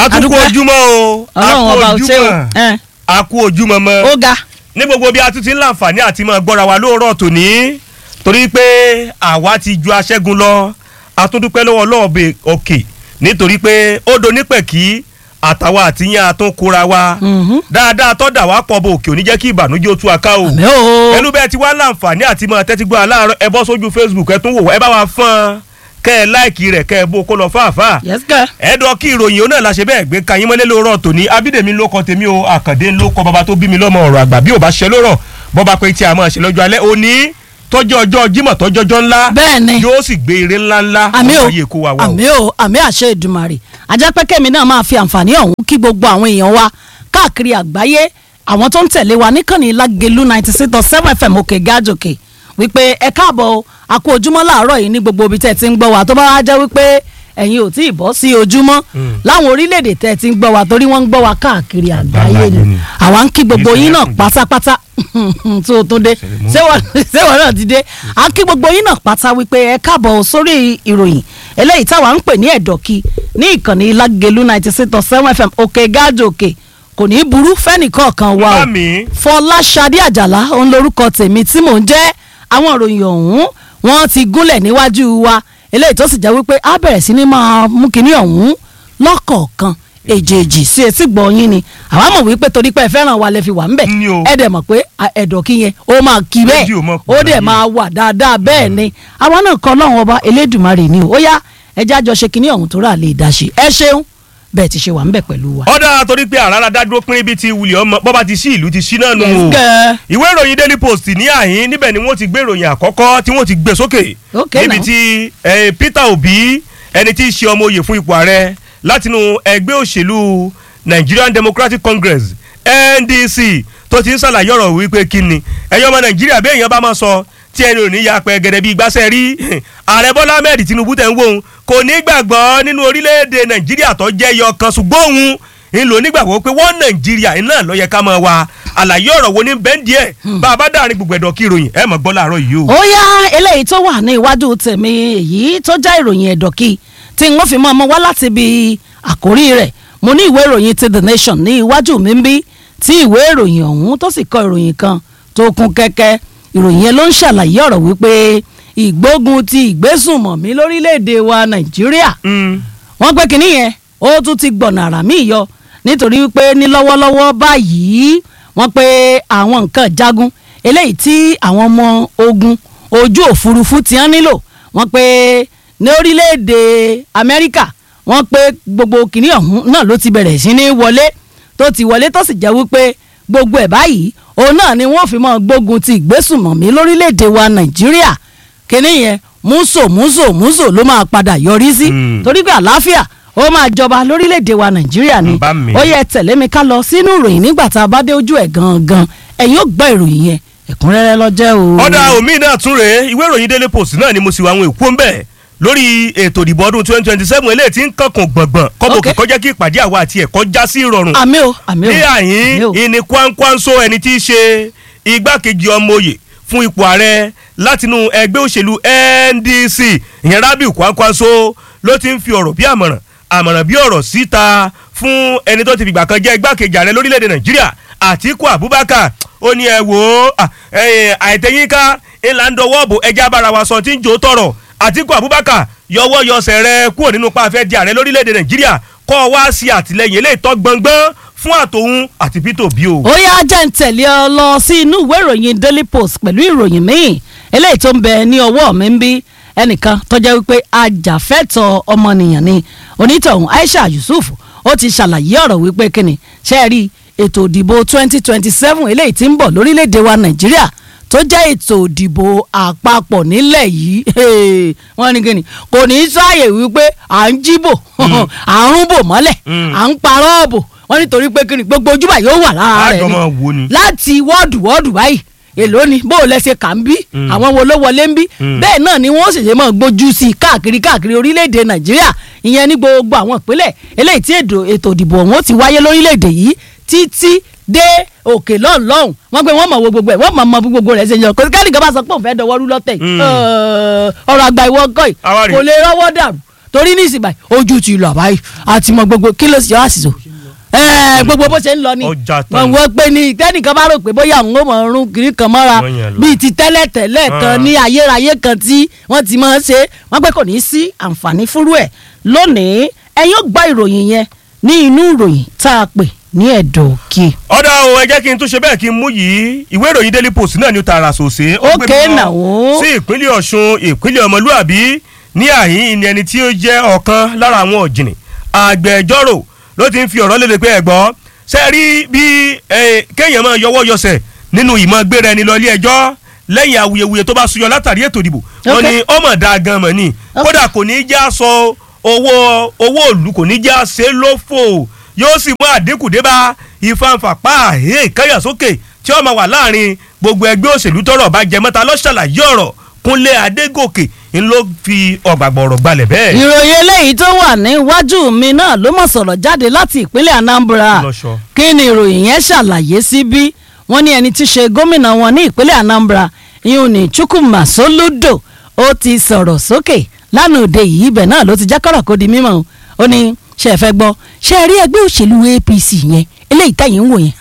àtúkò Adúpẹ́. ojúmọ́ o ọlọ́run ọba ò ṣe o ojúmọ́ ẹ, àkú ojúmọ́ mọ́ ó ga ní gbogbo bí a tún ti ń láǹfààní àti máa gbọ́ra wa lóòrọ̀ tòní torí pé àwa ti ju aṣẹ́gun lọ atúndúpẹ́ lọ́wọ́ lọ́ọ̀bẹ òkè nítorí pé ó do nípẹ̀kí àtàwa àtìyàn àtúnkóra wa Mhm. dáadáa tọ́dà wá pọ̀ bò òkè ò ní jẹ́ kí ìbànújẹ́ ó tú aká o àmì o pẹ̀lú bẹ́ẹ̀ ti wá láǹfààní àti máa tẹ́tí gbọ́ aláàárọ̀ ẹ bọ́ sójú Facebook ẹ tún wò wá, ẹ bá wa fọ́n kẹ́ ẹ láìkì rẹ̀ kẹ́ ẹ bó kó lọ fáàfáà yes girl. ẹ̀ẹ́dọ̀ kí ìròyìn ó náà la ṣe bẹ́ẹ̀ gbé kayín mọ́lẹ́ lóòrọ̀ tòní abídèmí ló kọ́ tèmi o àkàndé ló kọ́ bàbá tó bí mi lọ́mọ ọ̀rọ̀ àgbà bí ò bá ṣe lórọ̀ bọ́ba pé tí a máa ṣe lọ́jọ́ alẹ́ òní tọ́jọ́ ọjọ́ jímọ̀ tọ́jọ́jọ́ ńlá bẹ́ẹ̀ ni yóò sì gbé ire ńlá ńlá àmì o ayé kó wa wá o. àmì o àmì àṣẹ ìdùmarè ajápẹ́kẹ́mi náà máa fi àǹfààní ọ̀hún kí gbogbo àwọn èèyàn wa káàkiri àgbáyé àwọn tó ń tẹ̀lé wa níkànnì lágẹ̀lú ninety six dot seven fm òkè gájòkè wípé ẹ káàbọ̀ o a kú ojúmọ́ láàárọ̀ yìí ní gbogbo ibi tẹ́ ẹ ti ń gbọ́ wa tó bá wá jẹ́ wípé ẹ̀yin ò tí ì bọ́ sí ojúmọ́ láwọn orílẹ̀-èdè tẹ́ ẹ ti ń gbọ́ wa torí wọ́n ń gbọ́ wa káàkiri àgbáyé Àgbáyé ni ni. àwa ń kí gbogbo Ìfẹ́ yín náà ẹ̀kúnjẹ. pátápátá tó o tó dé ṣé wọ́n ṣé wọ́n náà ti dé à ń kí gbogbo yín náà pátá wípé ẹ káàbọ̀ sórí ìròyìn eléyìí táwa ń pè ní ẹ̀dọ̀kí ní ìkànnì lágẹ̀lú ninety six point seven fm òkè gáàjò òkè kò ní í burú fẹ́nìkọ̀ọ̀kan wa o Mami. fọláṣadé àjàlá òun lorúkọ tèmi tí mò ń jẹ́ àwọn ìròyìn ọ̀hún wọ́n ti gúnlẹ̀ níwájú wa eléyìí tó sì jẹ́ wípé á bẹ̀rẹ̀ sí ní máa mú kinní ọ̀hún lọ́kọ̀ọ̀kan èjèèjì sí etí gbọ̀nyìn ni àwa mọ̀ wípé torí pé ẹ fẹ́ràn wa lẹ fi wà ń bẹ̀ Ní o. ẹ dẹ̀ mọ̀ pé à, ẹ̀dọ̀ kí yẹn ó máa kí bẹ́ẹ̀ Rédíò mọ̀ kú ó dẹ̀ láyé. máa wà dáadáa bẹ́ẹ̀ ni àwa náà kọ́ lọ́wọ́n ọba elédùnmarè ni o ó yá ẹjẹ́ àjọṣe kinní ọ̀hún tó rà lè dá ṣe ẹ ṣeun bẹ́ẹ̀ ti ṣe wà ń bẹ̀ pẹ̀lú wa. ọ̀dà torí pé àràrà dádúró pín ibi tí wulẹ̀ ọmọ bọ́ba ti sí ìlú ti sí náà nù o Yes, girl. ìwé ìròyìn daily post ní àhín níbẹ̀ ni wọ́n ti gbé ìròyìn àkọ́kọ́ tí wọ́n ti gbé sókè Okay, níbi now. tí eh, Peter Obi ẹni tí í ṣe ọmọ oyè fún ipò ààrẹ látinú ẹgbẹ́ òṣèlú Nigerian Democratic Congress NDC tó ti ń ṣàlàyé ọ̀rọ̀ wípé kí ni ẹ̀yọ́ ọmọ Nàìjíríà bí èèyàn bá máa sọ tí ẹni ò ní ya pẹ́ gẹ́gẹ́ bí gbàṣẹ́ rí ààrẹ Bọ́lá Ahmed Tinubu tẹ̀ ń wò ó kò ní gbàgbọ́ nínú orílẹ̀-èdè Nàìjíríà tó jẹ́ yọ kan ṣùgbọ́n òun ń lò nígbàgbọ́ pé wọ́n Nàìjíríà iná ló yẹ ká máa wá àlàyé ọ̀rọ̀ wo ní bẹ́ńdì ẹ̀ bá a bá dàrin gbogbo ẹ̀dọ̀ kí ìròyìn ẹ̀ mọ̀ gbọ́ láàárọ̀ yìí o. ó yá eléyìí tó wà ní iwájú tèmi èyí tó já ìròyìn ẹ̀dọ̀kí tí n ó fi mọ́ ọmọ wá láti ibi àkórí rẹ̀ mo ní ìwé ìròyìn ti the nation ní iwájú mi ń bí tí ìwé ìròyìn ọ̀hún tó sì kọ ìròyìn kan tó kún kẹ́kẹ́ ìròyìn yẹn ló ń ṣàlàyé ọ̀rọ̀ wípé ìgbógun ti ìgbésùnmọ̀mí lórílẹ̀‐èdè wa nàìjíríà Mm. wọ́n pé kínní yẹn ó tún ti gbọ̀nà àrà míì yọ nítorí wípé ní lọ́wọ́lọ́wọ́ báyìí wọ́n pé àwọn nǹkan jagun eléyìí tí àwọn ọmọ ogun ojú òfurufú ti ń nílò wọ́n pé ní orílẹ̀-èdè amẹ́ríkà wọ́n pé gbogbo kínní ọ̀hún náà ló ti bẹ̀rẹ̀ sí ní wọlé tó ti wọlé tó sì jẹ́ wípé gbogbo ẹ̀ báyìí òun náà ni wọ́n fi mọ́ gbógun ti ìgbésùnmọ̀mí lórílẹ̀-èdè wa nàìjíríà kínní yẹn múso múso múso ló máa padà yọrí sí Mm. torí pé àlàáfíà ó máa jọba lórílẹ̀‐èdè wa nàìjíríà ni Bá mi. ó yẹ tẹ̀lé mi ká lọ sínú ìròyìn nígbà tá a bá dé ojú ẹ̀ gangan ẹ̀yin ó gbọ́ ìròyìn yẹn ẹ̀kúnrẹ́rẹ́ lọ́jẹ́ o. ọ̀dà omi náà tún rèé ìwé ìròyìn daily post náà ni mo sì wá àwọn èkó ń bẹ̀ lórí ètò ìdìbò ọdún twenty twenty seven eléyìí tí ń kankun gbọ̀ngbọ̀n kọ́bọ̀ Okay. kò kọjá kí ìpàdé àwa àti ẹ̀kọ́ já sí ìrọ̀rùn àmì o àmì o ní àyín àmì o. ìní kwankwanso ẹni tí í ṣe igbákejì ọmọ oyè fún ipò ààrẹ látinú ẹgbẹ́ òṣèlú NDC ìyẹn Rabiu kwankwanso ló ti ń fi ọ̀rọ̀ bí àmọ̀ràn àmọ̀ràn bí ọ̀rọ̀ síta fún ẹni tó ti fìgbà kan jẹ́ igbákejì ààrẹ lórílẹ̀‐èdè Nàìjíríà Àtíkù Abubakar ó ní ẹ wò ó à, ẹ, àìtẹ́yínká ńlá ń dọwọ́ bò ẹjẹ́ abára wa sọ tí ń jò tọrọ Àtíkù Abubakar yọwọ́ yọsẹ̀ rẹ kúrò nínú pàfẹ́ di ààrẹ lórílẹ̀‐èdè Nàìjíríà kọ́ ọ wá sí àtìlẹyìn eléyìí tọ́ gbọ̀ngbọ́n fún àtòun àti Peter Obi o. ó yá jẹ́ ń tẹ̀lé ọ lọ sí inú ìwé ìròyìn daily post pẹ̀lú ìròyìn míì eléyìí tó ń bẹ ní ọwọ́ mi ń bí ẹnìkan tó jẹ́ wípé ajàfẹ́tọ̀ ọmọnìyàn ni onítọ̀hún Aisha Yusuf ó ti ṣàlàyé ọ̀rọ̀ wípé kíni ṣe é rí ètò ìdìbò twenty twenty seven eléyìí tí ń bọ̀ lórílẹ̀‐èdè wa Nàìjíríà tó jẹ́ ètò ìdìbò àpapọ̀ nílẹ̀ yìí hey, wọ́n ní kíni kò ní í sáàyè wípé à ń jíbò à ń rúbò mọ́lẹ̀ Mm. à ń parọ́ bò wọ́n nítorí pé kíni gbogbo ojúbà yóò wà lára rẹ̀ àjọ ni máa wo ni. láti wọ́ọ̀dù wọ́ọ̀dù báyìí èló ni bó o lẹ ṣe kà ń bí Mm. àwọn wo ló wọlé ń bí Mm. bẹ́ẹ̀ náà ni wọ́n sì ṣe máa gbójú sí i káàkiri káàkiri orílẹ̀-èdè nàìjíríà ìyẹn ní gbogbo àwọn ìpínlẹ̀ eléyìí tí ètò ètò ìdìbò ọ̀hún ó ti wáyé lórílẹ̀-èdè yìí títí dé òkè lọ́hùn-lọ́hùn wọ́n pé wọ́n mọ̀ wo gbogbo ẹ̀ wọ́n mọ̀ mọ̀ bí gbogbo rẹ̀ ṣe yan kò kẹ́nìkan bá sọ pé òun fẹ́ dọwọ́ rú lọ́tẹ̀ yìí Mm. Ẹ̀, ọ̀rọ̀ àgbà ìwọ ọgọ́ yìí Àwa rèé. kò lè rọ́wọ́ dàrú torí ní ìsìn báyìí ojú ti lọ báyìí àti mọ gbogbo kí ló sì yọ àṣìṣò ẹẹ gbogbo bó ṣe ń lọ ni Ọjà tán wọn ni. wọ́n pé ní tẹ́nìkan bá rò pé bóyá òun ó mọ̀ ọrùn kiri kan mọ́ra Wọ́n yẹn lọ. bíi ti tẹ́lẹ̀ tẹ́lẹ̀ kan Ah. ní ayérayé kan tí wọ́n ti máa ń ṣe wọ́n pé kò ní í sí àǹfààní fúrú ẹ̀ lónìí ẹ̀yin ó gbọ́ ìròyìn yẹn ní inú ìròyìn tá a pè ní ẹ̀dọ̀ òkè. ọ̀dà o ẹ jẹ́ kí n tún ṣe bẹ́ẹ̀ kí n mú yìí ìwé ìròyìn daily post náà ní tààrà sòsè. ó gbé Okay mi lọ now. sí ìpínlẹ̀ ọ̀ṣun ìpínlẹ̀ ọmọlúàbí ní àhín ni ẹni tí ó jẹ́ ọ̀kan lára àwọn ọ̀jìnì agbẹjọ́rò ló ti ń fi ọ̀rọ̀ lédè pé ẹ̀gbọ́n ṣe rí bí eh, kéèyàn máa yọwọ́ yọsẹ̀ nínú ìmọ̀ gbéra ẹni lọ ilé ẹjọ́ lẹ́yìn awuyewuye tó bá súyọ látàrí ètò ìdìbò wọn Okay. ni ọmọ dáa gan mọ̀ ni kódà kò ní í já sọ owó owó òlu kò ní í já ṣe lófò yóò sì mú àdínkù dé bá ìfanfà pa àhẹ́ ìkáyàsókè tí ó máa wà láàrin gbogbo ẹgbẹ́ òṣèlú tọ́rọ̀ bá jẹ mọ́ta lọ́ṣàlàyé ọ̀rọ̀ kúnlé adégòkè ń ló fi ọ̀gbàgbọ̀rọ̀ gbalẹ̀ bẹ́ẹ̀. ìròyìn eléyìí tó wà níwájú mi náà ló mọ̀ sọ̀rọ̀ jáde láti ìpínlẹ̀ anambra Lọ́ṣọ́. kí ni ìròyìn yẹn ṣàlàyé sí bí wọ́n ní ẹni tí í ṣe gómìnà wọn ní ìpínlẹ̀ anambra ìhun ní chukwuma soludo ó ti sọ̀rọ̀ sókè lánàá òde yìí ibẹ̀ náà ló ti jẹ́ kọ́rọ̀ kó di mímọ́ o. ó ní ṣe é fẹ́ gbọ́ ṣe é rí ẹgbẹ́ òṣèlú apc yẹn eléyìí tẹ̀yìn ń wò yẹn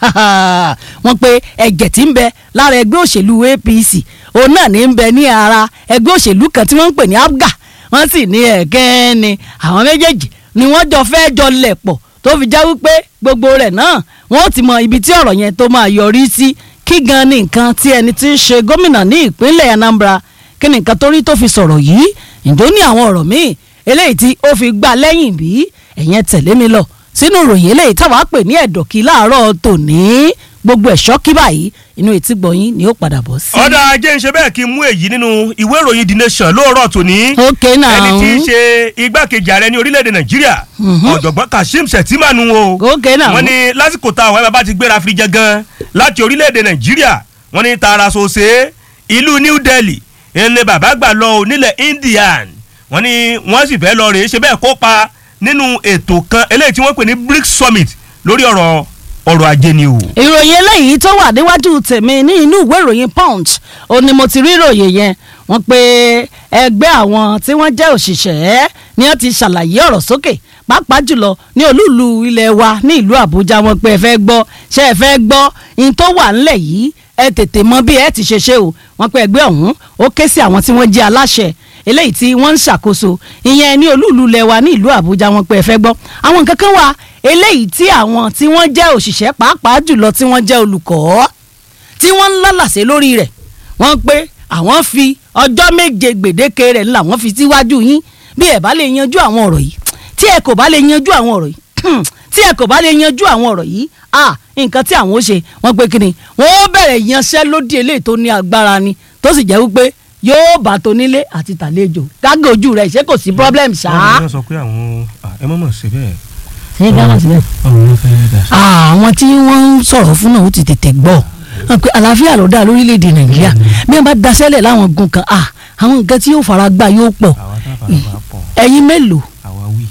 wọ́n pe ẹ̀jẹ̀ tí ń bẹ lára ẹgbẹ́ òṣèlú apc òun náà ní ń bẹ ní ara ẹgbẹ́ òṣèlú kan tí wọ́n ń pè ní abga wọ́n sì ní ẹ̀gẹ́ ni àwọn méjèèjì ni wọ́n jọ fẹ́ jọ lẹ̀ pọ̀ tó fi já wípé gbogbo rẹ̀ náà wọ́n ó ti mọ ibi tí ọ̀rọ̀ yẹn tó máa yọrí sí kí gan ni nǹkan tí ẹni tí ń ṣe gómìnà ní ìpínlẹ̀ anambra kí ni nǹkan tó rí tó fi sọ̀rọ̀ yìí ǹjọ́ ní àwọn ọ̀rọ̀ míì eléyìí tí ó fi gbà lẹ́yìn bí ẹ̀yẹn tẹ̀lé mi lọ sínú ìròyìn eléyìí táwa pè ní ẹ̀dọ̀kí láàárọ̀ tòní gbogbo ẹ̀ṣọ́ kí báyìí inú etí gbọ̀yìn ni ó padà bọ̀ sí. ọ̀dà ajé ń ṣe bẹ́ẹ̀ kí n mú èyí nínú ìwé ìròyìn the nation lóòrọ̀ tòní. Okay now. ẹni tí í ṣe igbákejì ààrẹ ní orílẹ̀-èdè nàìjíríà ọ̀jọ̀gbọ́n kashim shettima nu o. Okay now. wọ́n ní lásìkò tá àwọn bàbá ti gbéra fi jẹ gan láti orílẹ̀-èdè nàìjíríà wọ́n ní tààrà sòsè ìlú new delhi ẹni bàbá gbà lọ ò nílẹ̀ indian wọ́n ní wọ́n sì fẹ́ lọ rèé ṣe bẹ́ẹ̀ kópa nínú ètò kan eléyìí tí wọ́n pè ní brics summit lórí ọ̀rọ̀ ọrọ̀ ajé ni o. ìròyìn eléyìí tó wà níwájú tèmi ní inú ìwé ìròyìn punch ó ní mo ti rí ìròyìn yẹn wọ́n pé ẹgbẹ́ àwọn tí wọ́n jẹ́ òṣìṣẹ́ ni wọ́n ti ṣàlàyé ọ̀rọ̀ sókè pàápàá jùlọ ní olúùlú ilẹ̀ wa ní ìlú àbújá wọ́n pé ẹ fẹ́ gbọ́ ṣé ẹ fẹ́ gbọ́ in tó wà ńlẹ̀ yìí ẹ tètè mọ bí ẹ ti ṣe ṣe o wọ́n pé ẹgbẹ́ ọ̀hún ó ké sí àwọn tí wọ́n jẹ́ aláṣẹ eléyìí tí wọ́n ń ṣàkóso ìyẹn ní olúùlú ilẹ̀ wa ní ìlú àbújá wọ́n pé ẹ fẹ́ gbọ́ àwọn nǹkan kan wà eléyìí tí àwọn tí wọ́n jẹ́ òṣìṣẹ́ pàápàá jùlọ tí wọ́n jẹ́ olùkọ́ tí wọ́n ń lálàsé lórí rẹ̀ wọ́n pé àwọn fi ọjọ́ méje gbèdéke rẹ̀ ńlá wọ́n fi síwájú yín bí ẹ bá lè yanjú àwọn ọ̀rọ̀ yìí tí ẹ kò bá lè yanjú àwọn ọ̀rọ̀ yìí tí ẹ kò bá lè yanjú àwọn ọ̀rọ̀ yìí ah nǹkan tí àwọn ó ṣe wọ́n pé kí ni wọ́n ó bẹ̀rẹ̀ yanṣẹ́lódì eléyìí tó ní agbára ni tó sì jẹ́ wípé yóò bá tonílé àti tàlejò gágé ojú rẹ̀ ṣé kò sí problem ṣáá. wọ́n sọ pé àwọn ẹ mọ̀ mọ̀ sí bẹ́ẹ̀. ṣé gánà síbẹ̀. ọ̀run ló fẹ́ dà sí. àwọn tí wọ́n ń sọ̀rọ̀ fún náà ó ti tètè gbọ́ wọn pe àlàáfíà ló dá lórílẹ̀‐èdè nàìjíríà bí wọ́n bá daṣẹ́lẹ̀ láwọn gun kan ah àwọn nǹkan tí yóò fara gbà yóò pọ̀ àwa tá a fara bá pọ̀ ẹ̀yin mélòó àwa wí.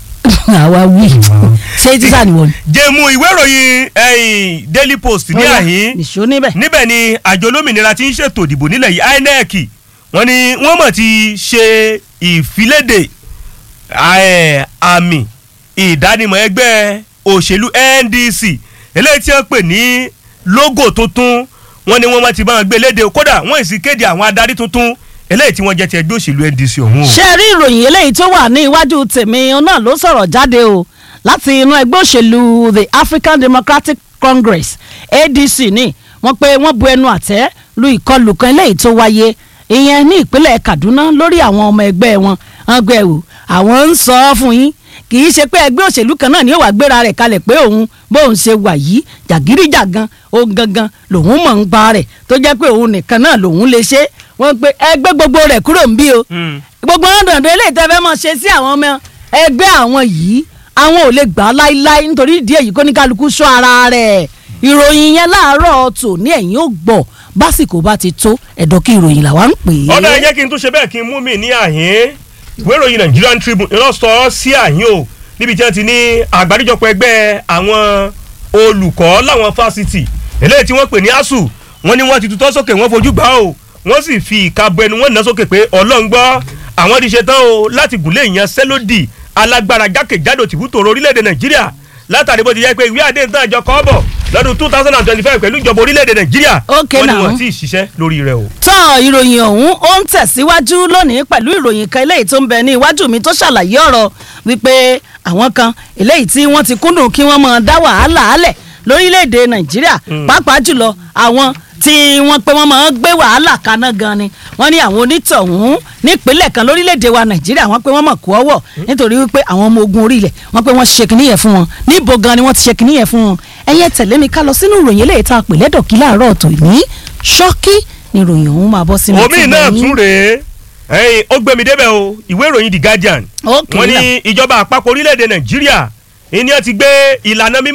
àwa wí ṣé tíṣà ni wọ́n. jẹ́mu ìwé ìròyìn ẹ̀yìn daily post ní àhín nìṣó níbẹ̀. níbẹ̀ ni àjọ olómìnira tí ń ṣètò ìdìbò nílẹ̀ yìí inec wọ́n ní wọ́n mọ̀ ti ṣe ìfiléde eh, àmì ìdánimọ̀ ẹgbẹ́ òṣèlú ndc eléyìí tí wọ́n pè ní logo tuntun wọ́n ní wọ́n máa ti bá wọn gbé léde kódà wọ́n sì kéde àwọn adarí tuntun eléyìí tí wọ́n jẹ́ ti ẹgbẹ́ òṣèlú ndc ọ̀hún o. ṣé ẹ rí ìròyìn eléyìí tó wà ní iwájú tèmi náà ló sọ̀rọ̀ jáde o láti inú ẹgbẹ́ òṣèlú the african democratic congress adc ní wọ́n pé wọ́n bu ẹnu àtẹ́ lu ìkọlù kan eléyìí tó wáyé ìyẹn ní ìpínlẹ̀ kaduna lórí àwọn ọmọ ẹgbẹ́ wọn wọ́n gbé ẹ̀wò àwọn ń sọ ọ́ fún yín kì í ṣe pé ẹgbẹ́ òṣèlú kan náà ni ó wàá gbéra rẹ̀ kalẹ̀ pé òun bóun ṣe wà yìí jàgídíjàgan òun gangan lòun mọ̀ ń pa rẹ̀ tó jẹ́ pé òun nìkan náà lòun lè ṣe wọ́n pe ẹgbẹ́ gbogbo rẹ̀ kúrò ń bí o Mm. gbogbo wọn dandan eléyìí tẹ́ fẹ́ mọ̀ ṣe sí àwọn ọmọ ẹgbẹ́ àwọn yìí àwọn ò lè gbà á láíláí nítorí ìdí èyí kó ní kálukú sọ ara rẹ̀ ìròyìn yẹn láàárọ̀ tò ní ẹ̀yìn ó gbọ́ básìkò bá ti tó ẹ̀dọ́ kí ìròyìn làwa ń pè é. ọ̀dà ẹ jẹ́ kí n tún ṣe bẹ́ẹ̀ kí n mú mi ní àhín ìwé ìròyìn Nigerian Tribune iná sọ ọ́ sí àhín o níbi tí wọ́n ti ní àgbáríjọpọ̀ ẹgbẹ́ àwọn olùkọ́ láwọn fásitì eléyìí tí wọ́n pè ní ASUU wọ́n ní wọ́n ti tutọ́ sókè wọ́n fojú gbà o wọ́n sì fi ìka bọ ẹnu wọn ná sókè pé ọlọ́run gbọ́ àwọn ti ṣetán o láti gùnlé ìyanṣẹ́lódì alágbára jákèjádò tìbútòrò orílẹ̀-èdè nàìjíríà látàrí bó ti jẹ́ pé ìwé àdéhùn tán àjọ kọ́ bọ̀ lọ́dún two thousand and twenty-five pẹ̀lú ìjọba orílẹ̀-èdè nàìjíríà Okay wọ́n ní now. wọ́n ti ṣiṣẹ́ lórí rẹ̀ o. tán ìròyìn ọ̀hún ó ń tẹ̀síwájú lónìí pẹ̀lú ìròyìn kan eléyìí tó ń bẹ ní iwájú mi tó ṣàlàyé ọ̀rọ̀ wípé àwọn kan eléyìí tí wọ́n ti kúndùn kí wọ́n máa dá wàhálà álẹ̀ lórílẹ̀‐èdè nàìjíríà pàápàá jùlọ àwọn tí wọ́n pé wọ́n máa ń gbé wàhálà kaná gan ni wọ́n ní àwọn onítọ̀hún nípínlẹ̀ kan lórílẹ̀‐èdè wa nàìjíríà wọ́n pé wọ́n mọ̀ kú ọwọ́ nítorí wípé àwọn ọmọ ogun orílẹ̀ wọ́n pé wọ́n ṣe kìnìyẹn fún wọn níbo gan ni wọ́n ti ṣe kìnìyẹn fún wọn ẹ̀yẹ tẹ̀lé mi ká lọ sínú ìròyìn eléyìí tá a pè lẹ́dọ̀kí láàárọ̀ ọ̀tọ̀ ní ṣọ́kí ni ìròyìn ọ̀hún máa bọ́ sínú omi tí náà mo ní. tún rèé ẹyin ó gbẹmí débẹ̀ o ìwé ìròyìn the guardian Okay wọ́n ní now. ìjọba àpapọ̀ orílẹ̀-èdè nàìjíríà ìní ẹ ti gbé ìlànà mímú